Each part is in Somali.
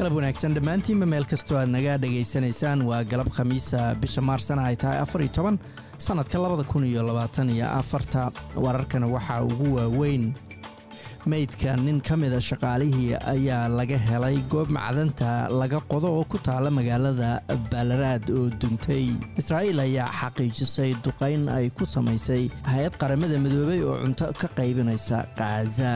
qalab wanaagsan dhammaantiinba meel kastoo aad naga dhegaysanaysaan waa galab khamiisa bisha maarsana ay tahay afar iyo toban sannadka labada kun iyo labaatan iyo afarta wararkana waxaa ugu waaweyn meydka nin ka mida shaqaalihii ayaa laga helay goob macdanta laga qodo oo ku taala magaalada baalaraad oo duntay israa'iil ayaa xaqiijisay duqayn ay ku samaysay hay-ad qaramada midoobay oo cunto ka qaybinaysa khaza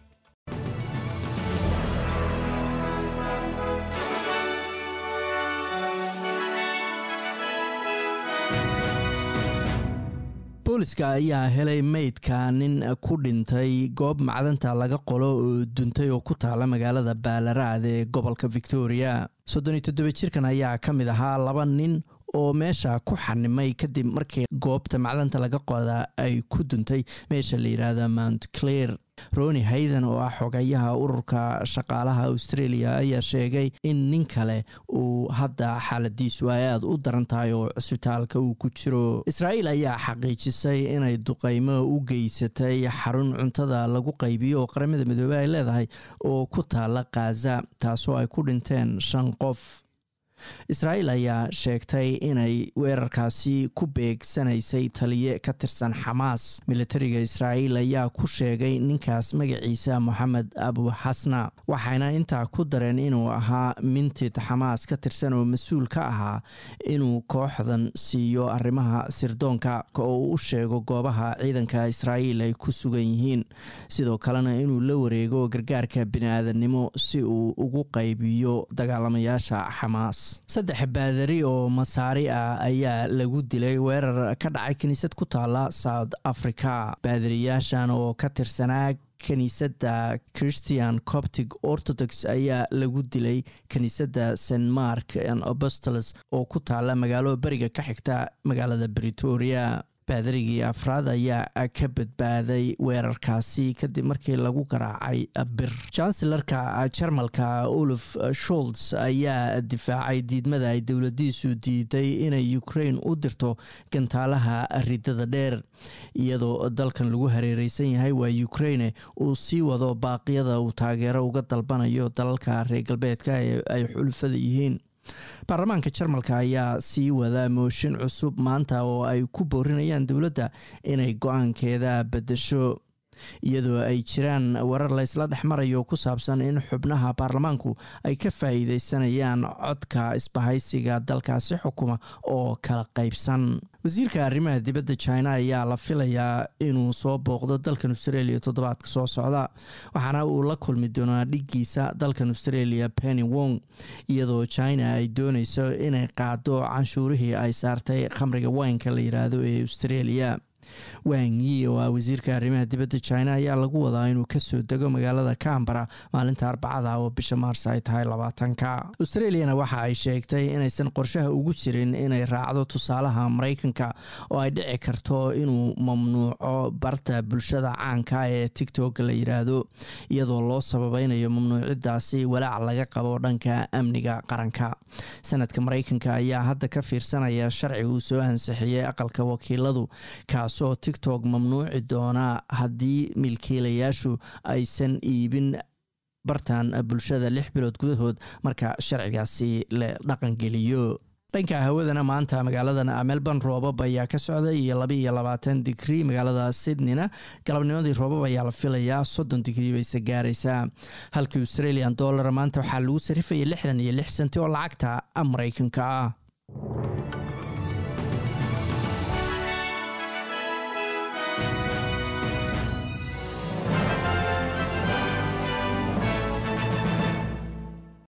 booliska ayaa helay meydka nin ku dhintay goob macdanta laga qolo oo duntay oo ku taala magaalada baalaraad ee gobolka victoria soddon iyo toddoba jirkan ayaa ka mid ahaa laba nin oo meesha ku xanimay kadib markii goobta macdanta laga qoda ay ku duntay meesha la yidhaahda mount clair roni hayden oo ah xogayaha ururka shaqaalaha australia ayaa sheegay in nin kale uu hadda xaaladiisu ay aada u daran tahay oo cisbitaalka uu ku jiro israa'iil ayaa xaqiijisay inay duqaymo u geysatay xarun cuntada lagu qaybiyo oo qaramada midoobey ay leedahay oo ku taala khaza taasoo ay ku dhinteen shan qof israa'iil ayaa sheegtay inay weerarkaasi ku beegsanaysay taliye ka tirsan xamaas militariga israa'iil ayaa ku sheegay ninkaas magaciisa moxamed abu xasna waxayna intaa ku dareen inuu ahaa mintid xamaas ka tirsan oo mas-uul ka ahaa inuu kooxdan siiyo arrimaha sirdoonka oo u sheego goobaha ciidanka israa'iil ay ku sugan yihiin sidoo kalena inuu la wareego gargaarka bini-aadannimo si uu ugu qaybiyo dagaalamayaasha xamaas saddex baadari oo masaari ah ayaa lagu dilay weerar ka dhacay kiniisad ku taala south africa baadariyaashan oo ka tirsanaa kiniisadda christian coptic orthodox ayaa lagu dilay kiniisadda st mark and apostolos oo ku taala magaalo beriga ka xigta magaalada bretoria baadarigii afraad ayaa ka badbaaday weerarkaasi kadib markii lagu garaacay bir chancellarka jarmalka olaf sholz ayaa difaacay diidmada ay dowladiisu diiday inay ukraine u dirto gantaalaha ridada dheer iyadoo dalkan lagu hareereysan yahay waa ukraine uu sii wado baaqyada uu taageero uga dalbanayo dalalka reer galbeedka ee ay xulufada yihiin baarlamaanka jarmalka ayaa sii wada mooshin cusub maanta oo ay ku boorinayaan dowladda inay go-aankeeda bedesho iyadoo ay jiraan warar laysla dhex marayo ku saabsan in xubnaha baarlamaanku ay ka faa'iideysanayaan codka isbahaysiga dalkaasi xukuma oo kala qaybsan wasiirka arrimaha dibadda china ayaa la filayaa inuu soo booqdo dalkan australia toddobaadka soo socda waxaana uu la kulmi doonaa dhigiisa dalkan australia penny wong iyadoo china ay dooneyso inay qaado canshuurihii ay saartay khamriga waynka la yiraahdo ee australia wang yi oo ah wasiirka arrimaha dibadda china ayaa lagu wadaa inuu kasoo dego magaalada cambara maalinta arbacada oo bisha maars ay tahay labaatanka australiana waxa ay sheegtay inaysan qorshaha ugu jirin inay raacdo tusaalaha maraykanka oo ay dhici karto inuu mamnuuco barta bulshada caanka ee tictok la yiraahdo iyadoo loo sababeynayo mamnuucidaasi walaac laga qabo dhanka amniga qaranka sanadka maraykanka ayaa hadda ka fiirsanaya sharci uu soo ansixiyey aqalka wakiiladu kaasoo tictok mamnuuci doona haddii milkiilayaashu aysan iibin bartan bulshada lix bilood gudahood marka sharcigaasi la dhaqangeliyo dhanka hawadana maanta magaaladan melbourne roobab ayaa ka socday iyo laba iyo labaatan digrii magaalada sydneyna galabnimadii roobab ayaa la filayaa soddon digrii bayse gaaraysaa halkii australian dollar maanta waxaa lagu sarifayay lixdan iyo lix senti oo lacagta maraykanka ah